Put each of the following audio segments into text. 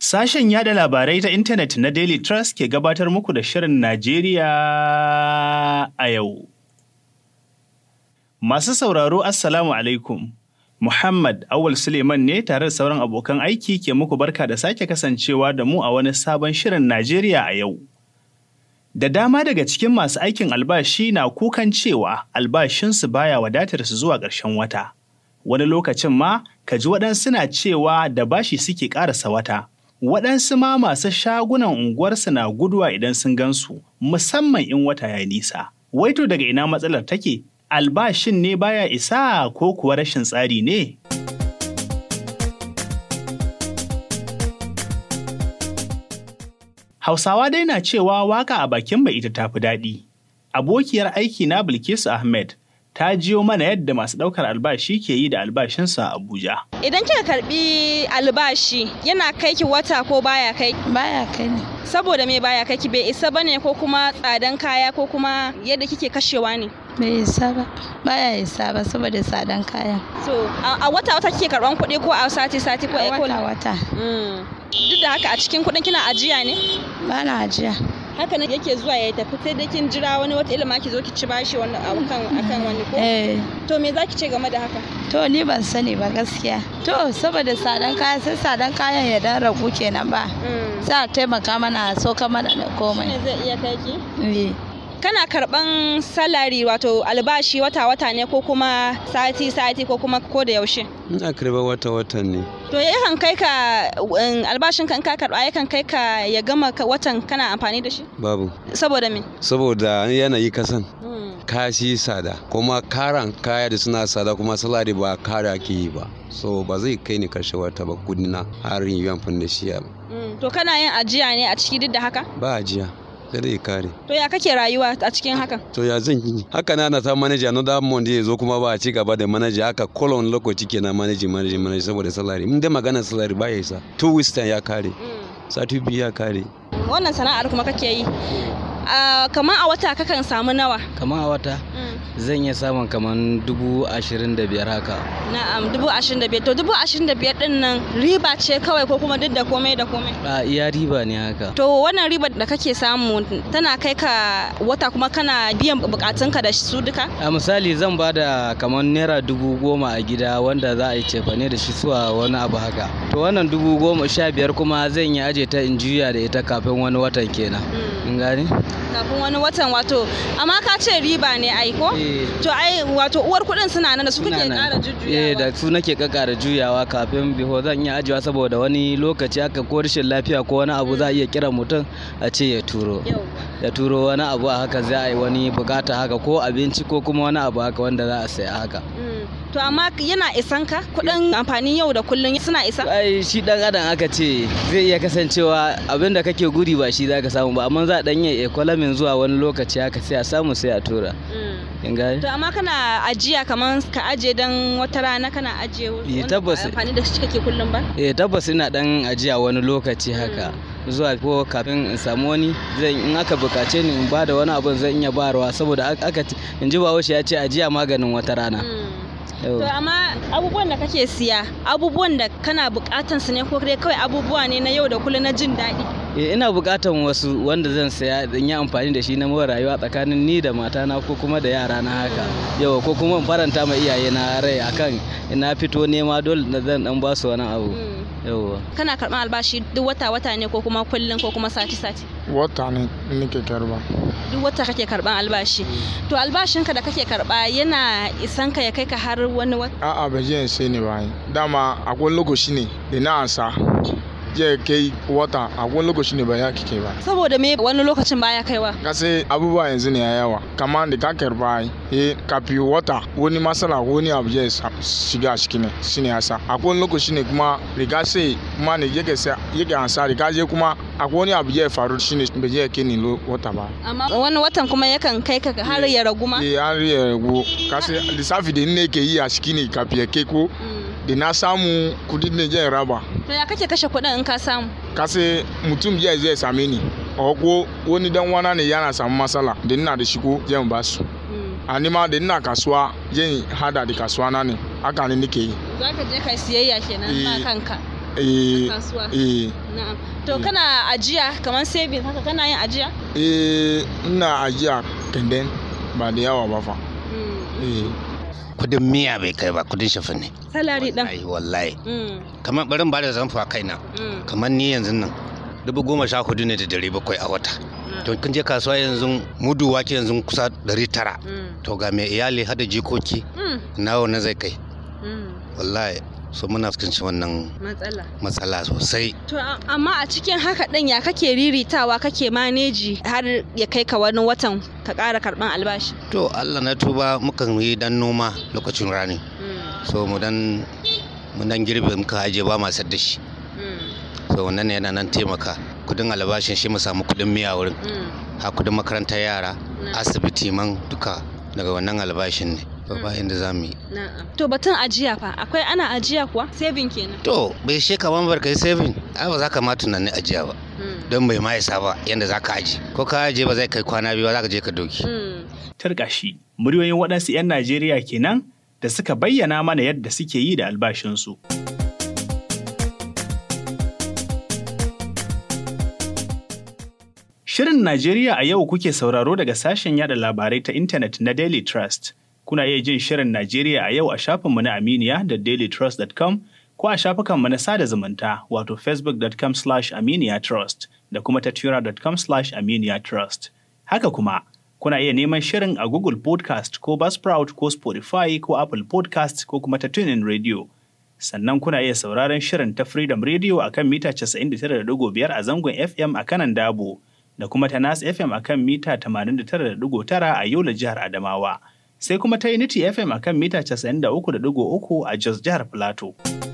Sashen yada labarai ta intanet na Daily Trust ke gabatar muku da Shirin Najeriya a yau. Masu sauraro Assalamu alaikum. Muhammad Awal Suleiman ne tare da sauran abokan aiki ke muku barka da sake kasancewa da mu a wani sabon Shirin Najeriya a yau. Da dama daga cikin masu aikin albashi na kukan cewa albashinsu baya wadatar su zuwa ƙarshen wata. Wani lokacin ma, ka ji waɗansu na cewa da bashi suke ƙarasa wata. Waɗansu ma masu shagunan unguwarsu na guduwa idan sun gansu, musamman in wata ya nisa. Waito daga ina matsalar take? Albashin ne baya isa ko kuwa rashin tsari ne? Hausawa dai na cewa waka a bakin mai ita tafi daɗi. Abokiyar aiki na Bilkisu Ahmed ta jiyo mana yadda masu ɗaukar albashi ke yi da albashinsu a Abuja. Idan kika karbi albashi yana kai ki wata ko baya kai? Baya kai ne. Saboda me baya kai ki bai isa bane ko kuma tsadan kaya ko kuma yadda kike kashewa ne? Bai isa ba. Baya isa ba saboda tsadan kaya. So a wata wata kike karban kuɗi ko a sati sati ko a wata wata. Duk da haka a cikin kuɗin kina ajiya ne? Ba na ajiya. haka nan yake zuwa ya tafi sai dai kin jira wani wata ilima ki zo ki ci bashi wani akan akan wani ko Eh. to me zaki ce game da haka To ni ban sani ba gaskiya. To saboda tsadan kaya sai tsadan kayan ya dan ragu kenan ba. Sai a taimaka mana a sauka mana da me komai. zai iya kai ki Eh. kana karban salari wato albashi wata wata ne ko kuma sati sati ko kuma ko da yaushe Ina karɓar wata watan ne. to yakan kai ka um, albashin ka in ka karba yakan kai ka ya gama ka- watan kana amfani da shi Babu. saboda me Saboda yanayi kasan kashi sada kuma karan kaya da suna sada kuma salari ba kara ake yi ba. So ba zai kai ni karshe wata ba kudina har yin yi amfani da shi ba. Mm, to kana yin ajiya ne a ciki duk da haka Ba ajiya. Sai dai kare. to ya kake rayuwa a cikin hakan To ya zan yi. Haka na na ta manaja na da mon ya zo kuma ba a ci gaba da manaja haka kolon lokaci kenan manaji manaji manaji saboda salari. Mun dai magana salari ba ya isa. Two weeks time ya kare. Sati biyu ya kare. wannan sana'ar kuma kake yi Ah, kamar a wata kakan samu nawa kamar a wata zan iya samun kamar dubu ashirin da biyar haka na'am dubu ashirin da biyar to dubu ashirin da biyar din nan riba ce kawai ko kuma duk da komai da komai a iya riba ne haka to wannan ribar da kake samu tana kai ka wata kuma kana biyan bukatunka da su duka a misali zan ba da kamar naira dubu goma a gida wanda za a yi cefane da shi zuwa wani abu haka to wannan dubu goma sha biyar kuma zan yi aje ta in juya da ita kafin wani watan kenan in gani kafin wani watan wato amma ka ce riba ne ai ko Eh. to ai wato uwar kuɗin suna nan da su kake Suna nan. ƙara eh jujjuyawa da su nake kakara juyawa kafin biho zan iya ajiyewa saboda wani lokaci haka ko rashin lafiya ko wani abu za a iya kiran mutum a ce ya turo Yau. ya turo wani abu a haka za a yi wani bukata haka ko abinci ko kuma wani abu haka wanda za a saya haka Mm. to amma yana isan ka kuɗin amfanin yau da kullum suna isa ai shi dan adam aka ce zai iya kasancewa abin da kake guri ba shi zaka samu ba amma za a dan yi ekwalamin zuwa wani lokaci haka sai a samu sai a tura Mm. in gani To amma kana ajiya kamar ka ajiye dan wata rana kana ajiye wanda ba tabbas. amfani da shi kake kullum ba? eh tabbas ina dan ajiya wani lokaci haka zuwa ko kafin in samu wani zan in aka bukace ni in bada wani abun zan iya bayarwa saboda aka aka ce- in ji bahaushe ya ce ajiya maganin wata rana Yau. To amma abubuwan da kake siya abubuwan da kana bukatan su ne ko dai kawai abubuwa ne na yau da kullum na jin daɗi. Eh, ina bukatan wasu wanda zan saya in yi amfani da shi na mara rayuwa tsakanin ni da matana ko kuma da yara na haka yawa ko kuma in faranta ma iyaye na rai akan ina fito nema dole na zan dan basu wani abu yawa Kana karɓar albashi duk wata wata ne ko kuma kullum ko kuma sati sati. wata ne nake karba Duk wata kake karɓar albashi. To albashinka da kake karɓa yana isan ka ya kai ka har wani wata. a'a ba je sai ne ba dama akwai lokaci ne da na ansa je kai wata akwai lokaci ne ba ya kike ba Saboda me wani lokacin baya kaiwa. kase abubuwa yanzu ne ya yawa kamar da ka karba eh kafi wata wani masala wani abu ya sa- shiga ciki ne shine yasa akwai lokaci ne kuma riga sai kuma ne yake sa yake ansa riga je kuma akwai wani abu ya faru shine bai je kai ni lo- wata ba Amma wani watan kuma yakan kai ka har ya ragu ma. eh an riya rago kase lissafi da ne ke yi a ciki ne kafi ya kai ko da na samu kudi ne jan raba To ya kake kashe kuɗin in ka samu? kase mutum ya zai same ni a ko wani dan wana ne yana samu matsala da ina da shigo zan ba su a nima da ina kasuwa zan hada da kasuwa na ne haka ne nake yi Za ka je ka siyayya kenan ba Eh. kanka. eh kasuwa eh na'am to kana ajiya kamar saving haka kana yin ajiya eh ina ajiya kenden ba da yawa ba fa eh kudin miya bai kai ba kudin shafi ne salari din ai wallahi Mm, kamar barin ba da zamfa kaina mm, kamar ni yanzu nan dubu goma sha hudu ne da dari bakwai a wata to kun je kasuwa yanzu mudu wake yanzu kusa dari tara mm, to ga mai iyali hada jikoki mm, nawa na zai kai mm. wallahi so muna fuskanci wannan matsala matsala sosai to a- amma a cikin haka ɗin ya kake riritawa kake maneji har ya kai ka wani watan ka ƙara karɓan albashi to allah na tuba mukan yi dan noma lokacin rani Mm, so mu dan mu dan girbe muka aje ba ma da shi mm, so wannan ne yana nan taimaka kudin albashin shi mu samu kudin miya wurin mm. ha kudin makarantar yara Na. asibiti man duka daga wannan albashin ne to ba inda za mu yi Na'am. To batun ajiya fa akwai ana ajiya kuwa saving kenan. to bai she kaman bar kai saving ai ba za ka ma tunanin ajiya ba Mm, don bai ma isa ba yanda za ka aji ko ka aje ba zai kai kwana biyu ba za ka je ka doki mm. Tarkashi, muryoyin waɗansu 'yan Najeriya kenan da suka bayyana mana yadda suke yi da albashinsu. Shirin Najeriya a yau kuke sauraro daga sashen yada labarai ta intanet na Daily Trust. Kuna iya jin Shirin Najeriya a yau a shafinmu na Aminiya da dailytrust.com ko a shafukanmu na sada zumunta wato facebook.com slash aminiya trust da kuma ta twitter.com slash aminiya trust. Haka kuma, kuna iya neman shirin a Google Podcast ko Buzzsprout ko Spotify ko Apple Podcast ko kuma ta TuneIn Radio. Sannan kuna iya sauraron shirin ta Freedom Radio a kan mita 99.5 a zangon FM a kanan Dabo da kuma ta Nas FM a kan mita 89.9 a Yola jihar Adamawa. Sai kuma ta Unity FM a kan mita 93.3 a Jos jihar Plateau.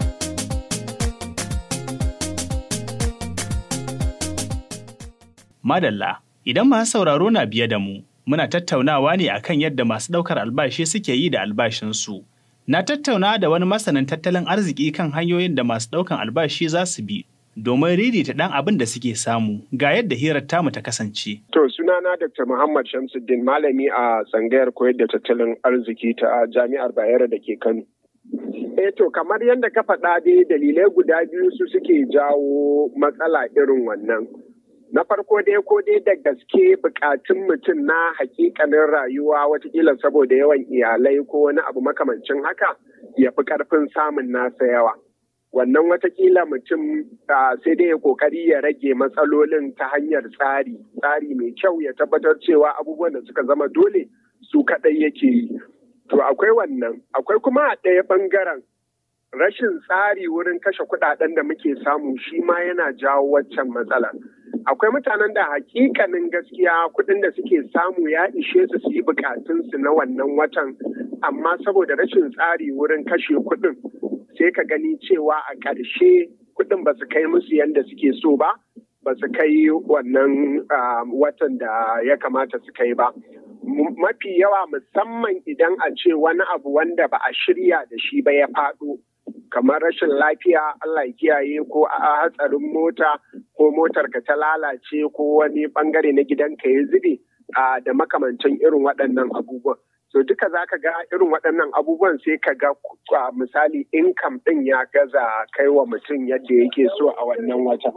Madalla, idan masu sauraro na biye da mu, muna tattaunawa ne akan yadda masu ɗaukar albashi suke yi da albashinsu. Na tattauna da wani masanin tattalin arziki kan hanyoyin da masu ɗaukan albashi za su bi domin ririta ɗan abin da suke samu ga yadda hirar tamu ta kasance. To sunana Dr. Muhammad Shamsuddin malami a tsangayar koyar da tattalin arziki ta Jami'ar Bayero da ke Kano. Eh to kamar yadda ka faɗa dai dalilai guda biyu su suke jawo matsala irin wannan. Na farko dai ko dai da gaske bukatun mutum na hakikanin rayuwa watakila saboda yawan iyalai ko wani abu makamancin haka ya fi karfin samun nasa yawa. Wannan watakila mutum ah, sai dai ya kokari ya rage matsalolin ta hanyar tsari, tsari mai kyau ya tabbatar cewa abubuwan da suka zama dole su kaɗai yake yi. To akwai wannan, akwai kuma a ɗaya ɓangaren rashin tsari wurin kashe kuɗaɗen da muke samu shi ma yana jawo waccan matsalar. Akwai mutanen da hakikanin gaskiya kuɗin da suke samu ya ishe su su yi bukatunsu na wannan watan, amma saboda rashin tsari wurin kashe kuɗin sai ka gani cewa a ƙarshe kuɗin ba su kai musu yadda suke so ba, ba su kai wannan ah, watan da ya kamata su kai ba. M- Mafi yawa musamman idan a ce wani abu wanda ba a shirya da shi ba ya faɗo. kamar rashin lafiya Allah ya kiyaye ko a hatsarin mota ko motar ka ta lalace ko wani bangare na gidanka ya zube a da makamancin irin waɗannan abubuwan. So duka za ka ga irin waɗannan abubuwan sai ka ga a misali income ɗin ya gaza kai wa mutum yadda yake so a wannan wata.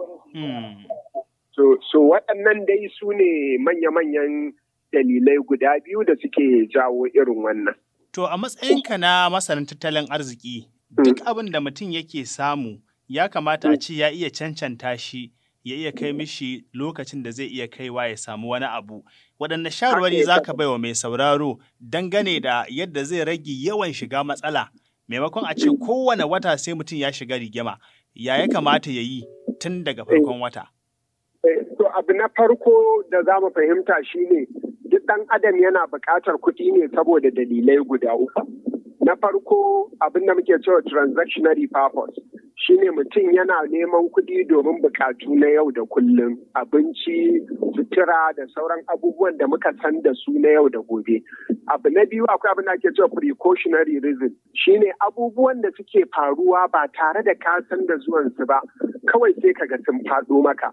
So, so waɗannan dai su ne manya-manyan dalilai guda biyu da suke jawo irin wannan. To a matsayinka na masanin tattalin arziki, duk abin da mutum yake samu ya kamata a ce ya iya cancanta shi ya iya kai mishi lokacin da zai iya kaiwa ya samu wani abu. Waɗanne shawarwari za ka baiwa mai sauraro dangane da yadda zai rage yawan shiga matsala maimakon a ce kowane wata sai mutum ya shiga rigima ya ya kamata ya yi tun daga farkon wata. Eh, To abu na farko da za mu fahimta shine duk ɗan adam yana buƙatar kuɗi ne saboda dalilai guda uku. Na farko abin da muke cewa transactionary purpose shine mutum yana neman kuɗi domin buƙatu na yau da kullum abinci, sutura da sauran abubuwan da muka san da su na yau da gobe. Abu na biyu akwai abin da ake cewa precautionary reason shine abubuwan da suke faruwa ba tare da ka san da zuwansu ba kawai sai kaga sun faɗo maka.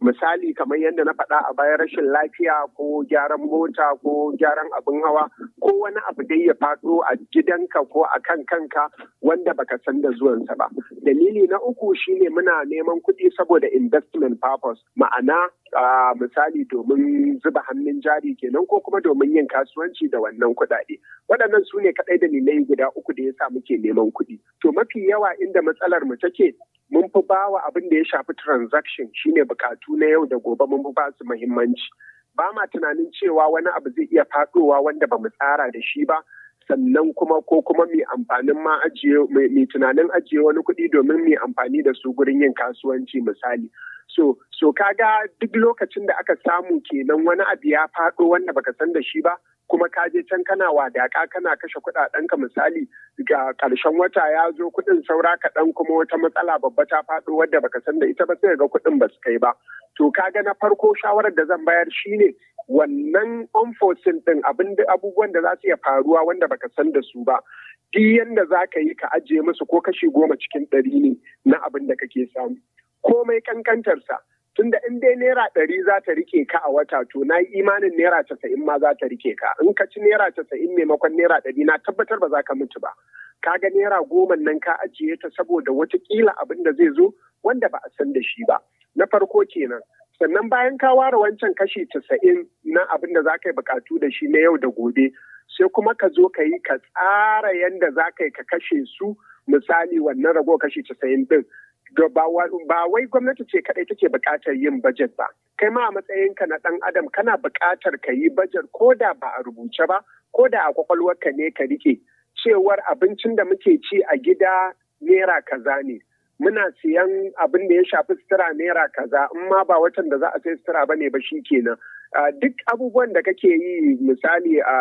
misali kamar yadda na faɗa a bayan rashin lafiya ko gyaran mota ko gyaran abin hawa ko wani abu dai ya faɗo a gidanka ko a kan kanka wanda baka san da zuwansa ba dalili na uku shine muna neman kuɗi saboda investment purpose ma'ana uh, misali domin zuba hannun jari kenan ko kuma domin yin kasuwanci da wannan kuɗaɗe waɗannan su ne kaɗai dalilai guda uku da yasa muke neman kuɗi to mafi yawa inda matsalar mu take mun fi bawa abin da ya shafi transaction shine bukatu na yau da gobe mun fi ba su muhimmanci ba ma tunanin cewa wani abu zai iya faɗowa wanda ba mu tsara da shi ba sannan kuma ko kuma mai amfanin ma ajiye mai tunanin ajiye wani kuɗi domin mai amfani da su gurin yin kasuwanci misali so so kaga duk lokacin da aka samu kenan wani abu ya faɗo wanda baka san da shi ba kuma ka je can kana wadaka kana kashe kuɗaɗenka misali ga ƙarshen wata ya zo kuɗin saura kaɗan kuma wata matsala babba ta faɗo wadda baka san da ita ba sai ga kuɗin ba su kai ba to kaga na farko shawarar da zan bayar shine wannan unforeseen din abin abubuwan da za su iya faruwa wanda baka san da su ba duk yanda za ka yi ka ajiye musu ko kashi goma cikin ɗari ne na abin da kake samu komai kankantarsa tunda in dai naira ɗari za ta rike ka a wata to na yi imanin naira casa'in ma za ta rike ka in ka ci naira casa'in maimakon naira ɗari na tabbatar ba za ka mutu ba ka ga naira goma nan ka ajiye ta saboda watakila abin da zai zo wanda ba a san da shi ba na farko kenan sannan bayan ka ware wancan kashi casa'in na abin da za ka yi bukatu da shi na yau da gobe sai kuma ka zo ka yi ka tsara yadda za ka yi ka kashe su misali wannan rago kashi casa'in din ba wai gwamnati ce kadai take bukatar yin bajet ba kai ma a matsayinka na dan adam kana bukatar ka yi bajet ko da ba a rubuce ba ko da a kwakwalwarka ne ka rike cewar abincin da muke ci a gida naira kaza ne muna siyan abin da ya shafi sutura naira kaza in ma ba watan da za a sai sutura ba ne ba shi kenan duk abubuwan da kake yi misali a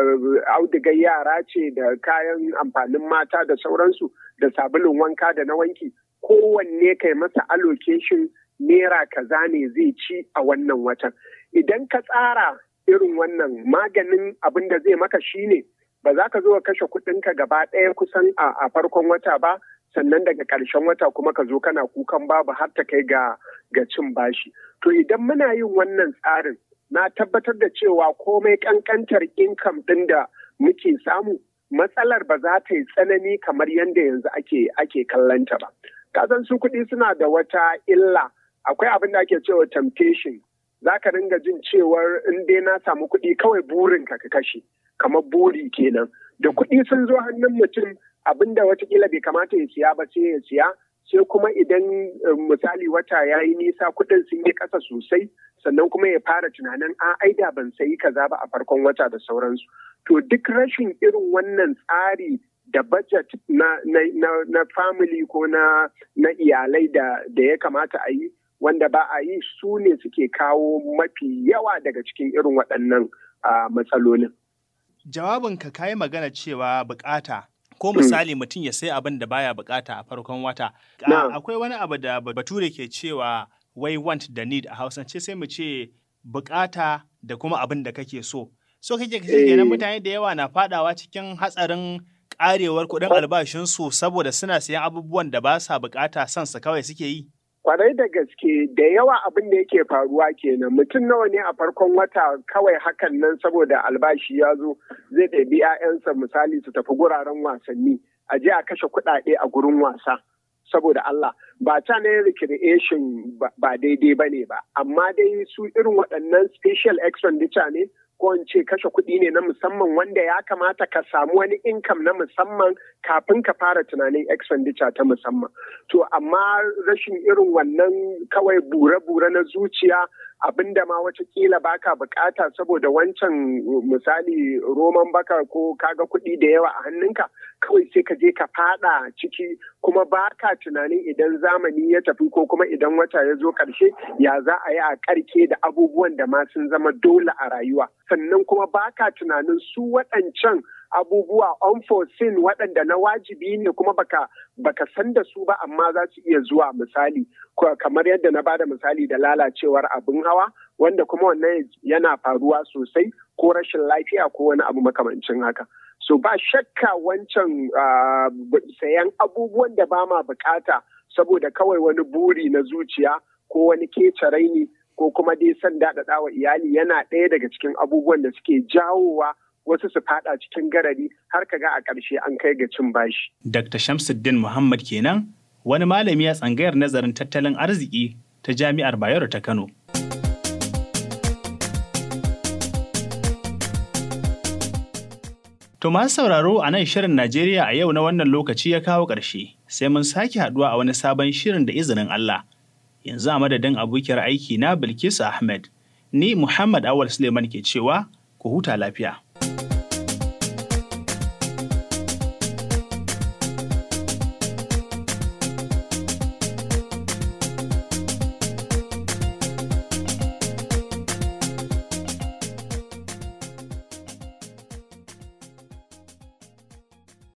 audigar yara ce da kayan amfanin mata da sauransu da sabulun wanka da na wanki kowanne kai masa allocation naira kaza ne zai ci a wannan watan idan ka tsara irin wannan maganin abin da zai maka shine ba za ka zo ka kashe kuɗinka gaba ɗaya kusan a farkon wata ba sannan daga ƙarshen wata kuma ka zo kana kukan babu har ta kai ga ga cin bashi to idan muna yin wannan tsarin na tabbatar da cewa komai ƙanƙantar income ɗin da muke samu matsalar ba za ta yi tsanani kamar yadda yanzu ake ake kallanta ba kasan su kuɗi suna da wata illa akwai abin da ake cewa temptation za ka ringa jin cewar in dai na samu kuɗi kawai burin ka ka kashe kamar buri kenan da kuɗi sun zo hannun mutum abin da watakila bai kamata ya siya ba sai ya siya sai kuma idan misali wata ya yi nisa kuɗin sun yi ƙasa sosai sannan kuma ya fara tunanin a aida ban sayi kaza ba a farkon wata da sauransu to duk rashin irin wannan tsari da budget na, na, na, na family ko na, na iyalai da, da ya kamata a yi wanda ba a yi su ne suke kawo mafi yawa daga cikin irin waɗannan uh, matsalolin. Jawabinka ka yi magana cewa bukata ko misali mutum ya sai abin da baya bukata a farkon wata. Akwai wani abu da bature ke cewa wai want da need a hausance sai mu ce bukata da kuma abin da kake so. So kake kashe kenan mutane da yawa na fadawa cikin hatsarin karewar kuɗin albashinsu saboda suna siyan abubuwan da ba sa bukata son su kawai suke yi. Kwarai da gaske da yawa abin da yake faruwa kenan mutum nawa ne a farkon wata kawai hakan nan saboda albashi ya zo zai ɗabi 'ya'yansa misali su tafi guraren wasanni a je a kashe kuɗaɗe a gurin wasa. saboda Allah ba ta ne recreation ba daidai ba ne ba amma dai su irin waɗannan special expenditure ne ko in ce kashe kuɗi ne na musamman wanda ya kamata ka samu wani income na musamman kafin ka fara tunanin expenditure ta musamman to amma rashin irin wannan kawai bure-bure na zuciya abinda ma watakila baka bukata saboda wancan misali roman baka ko kaga kuɗi da yawa a hannunka kawai sai ka je ka fada ciki kuma baka tunanin idan zamani ya tafi ko kuma idan wata ya zo ƙarshe ya za a yi a ƙarke da abubuwan da ma sun zama dole a rayuwa sannan kuma baka tunanin su waɗancan abubuwa unforeseen waɗanda na wajibi ne kuma baka baka san da su ba amma za su iya zuwa misali kamar yadda na bada misali da lalacewar abin hawa wanda kuma wannan yana faruwa sosai ko rashin lafiya ko wani abu makamancin haka so ba shakka wancan sayan abubuwan da ba ma bukata saboda kawai wani buri na zuciya ko wani kece raini ko kuma dai son daɗaɗa wa iyali yana ɗaya daga cikin abubuwan da suke jawowa wasu su fada cikin garari har ka ga a ƙarshe an kai ga cin bashi. Dr. Shamsuddin Muhammad kenan wani malami a tsangayar nazarin tattalin arziki ta Jami'ar Bayero ta Kano. To masu sauraro a nan shirin Najeriya a yau na wannan lokaci ya kawo ƙarshe, sai mun sake haɗuwa a wani sabon shirin da izinin Allah. Yanzu a madadin abokiyar aiki na Bilkisu Ahmed, ni Muhammad Awal Suleiman ke cewa ku huta lafiya.